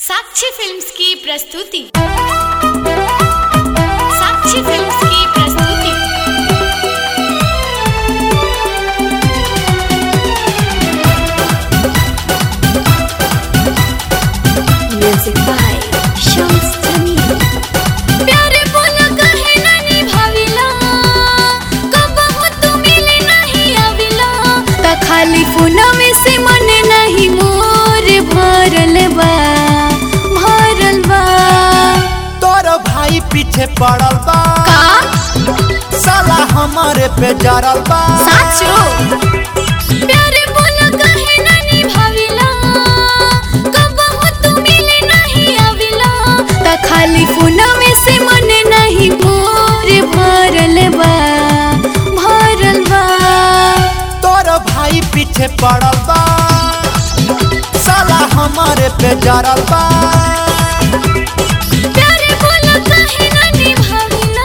साक्षी films की प्रस्तुति साक्षी films की प्रस्तुति Music by Shams Tamim. प्यारे बोला कहे ना निभाविला कबहू तू मिले नहीं आविला त खाली फोनवे से मन नहीं मोर भरल बा भरल बा तोर भाई पीछे पड़ल बा का साला हमारे पे जरल बा साचो प्यारे बोला कहे ना निभाविला कबहू तू मिले नहीं आविला त खाली फोनवे से मन नहीं मोर भरल बा भरल बा तोर भाई पीछे पड़ल बा साला हमारे पे जरल बा प्यारे बोला कहे ना निभाविला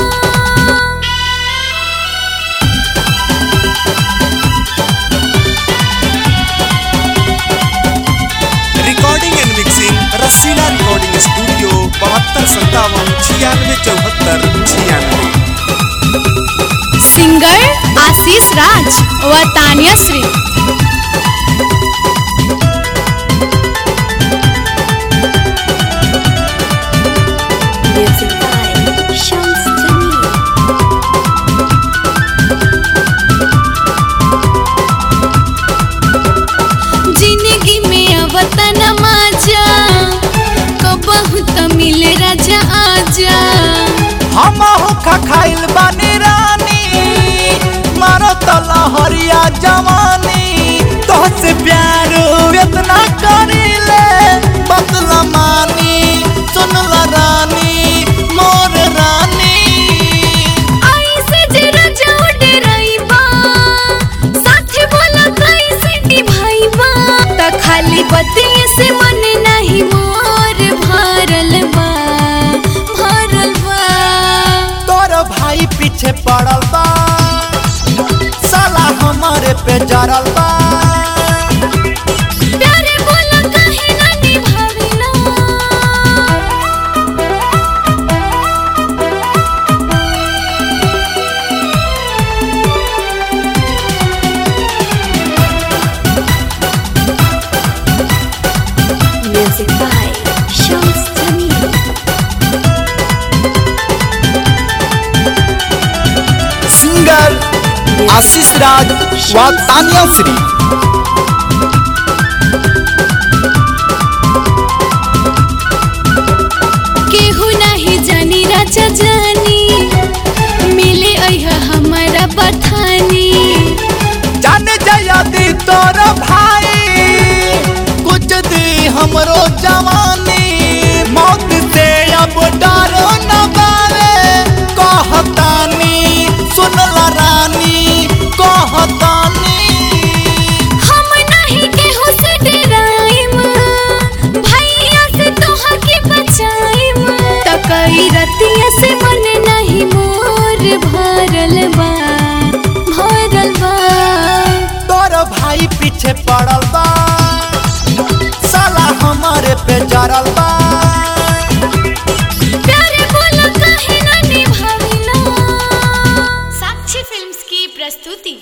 recording and mixing Rasila recording studio बहत्तर संतावन छियानवे चौहत्तर छियानवे सिंगर आशीष राज व Tania Shri Music by Shams Tamim. जिंदगी में अवतन मजा कबहू त मिले राजा आजा हम खा खाइल बानी रानी मारो तो लहरिया जवानी तोहसे प्यार इतना करीले बदला मानी सुनला रानी मोर रानी ऐसे जे राजा उड़े रहीबा साथे बोला कैसे निभाईबा त खाली बतिये से मन नहीं मोर भरल बा भरल बा तोर भाई पीछे पड़ल बा साला हमारे पे जरल बा प्यारे बोला कहे ना निभाविला Music by Shams Tamim. Singer Ashish Raj व तानिया श्री केहू नहीं जानी राजा जानी मिले अह हमारा बथानी जान जया दी तोर भाई कुछ दी हमरो जवानी मौत से अब डरो न बारे कहतानी सुनला रानी कहतानी हम नहीं केहू से डराइम भैया से तोहा के बचाइम त कई रतिया से मन नहीं मोर भरल बा भरल बा तोर भाई पीछे पड़ल बा साला हमारे पे जरल बा